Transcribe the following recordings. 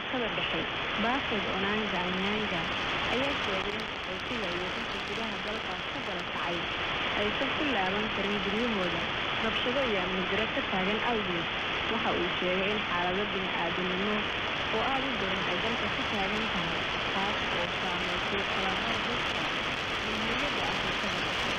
afrikada dhexe baafed onanga anyanga ayaa sheegay in qaxootiga iyo dadka gudaha dalkaas ka gala kacay aysan ku laaban karin guryahooda rabshado iyo amni diro ka taagan awgeed waxa uu sheegay in xaalado bini-aadamnimo oo aada u daran ay dalka ka taagan tahay taas oo saameysay kalabar dadka muhiimada afrikada dhexe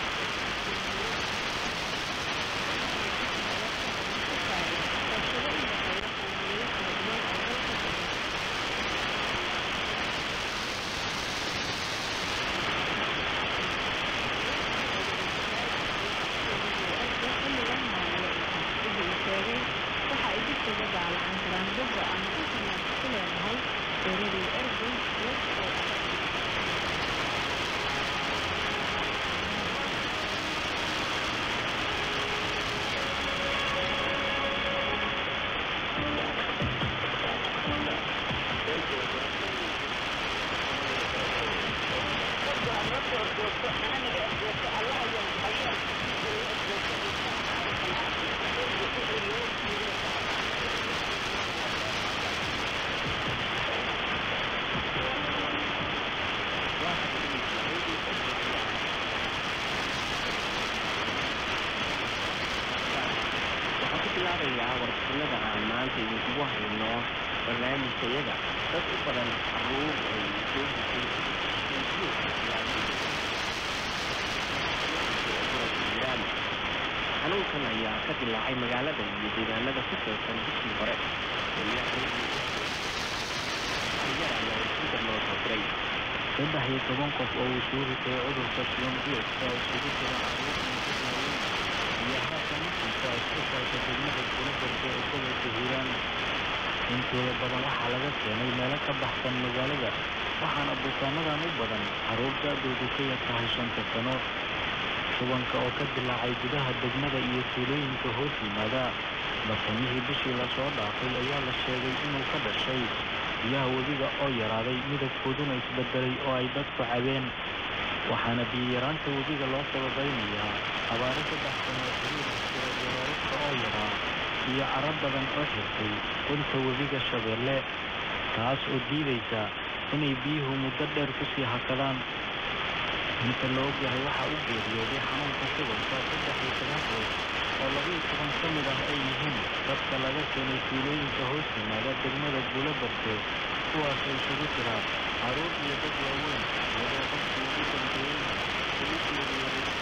waxaan ku bilaabayaa warbixinada aan maanta idinkugu hayno barnaamijkayaga dad u badan caruur ay soo jiraan xanuunkan ayaa ka dilaacay magaalada iyo deegaanada ku teersan bishii hore ayaa ayaa isbedel loo soo diray saddex iyo toban qof oo uu soo ritay cudurka shuban biyoodka oo isugu jira caruur iyo haatan markiisa isbitaalka degmada kulabarka ee gobolka hiiraan intooda badan waxaa laga keenay meelo ka baxsan magaalada waxaana bukaanadan u badan caruur da-doodu ka yar tahay shanta sano shubanka oo ka dilaacay gudaha degmada iyo tuulooyinka hoos yimaada bartamihii bishii lasoo dhaafay ayaa la sheegay inuu ka dhashay biyaha webiga oo yaraaday midabkooduna isbedelay oo ay dadku cabeen waxaana biyiyaraanta webiga loo sababaynayaa abaaro saddex sano oo xiriir jira beerarka oo yaraa iyo caro badan oo xirtay dhulka webiga shabeelle taas oo diidaysa inay biyuhu muddo dheer kusii hakadaan inta la ogyahay waxaa u geeriyooday xanuunka shubanka saddex iyo toban qoys oo labaiyo toban ka mid ah ay yihiin dadka laga keenay tuulooyinka hoos yimaada degmada guulabarke kuwaasoo isugu jira caruur iyo dad waaweyn iyadoo qofkii ugu dambeeyey ugu geeriyooday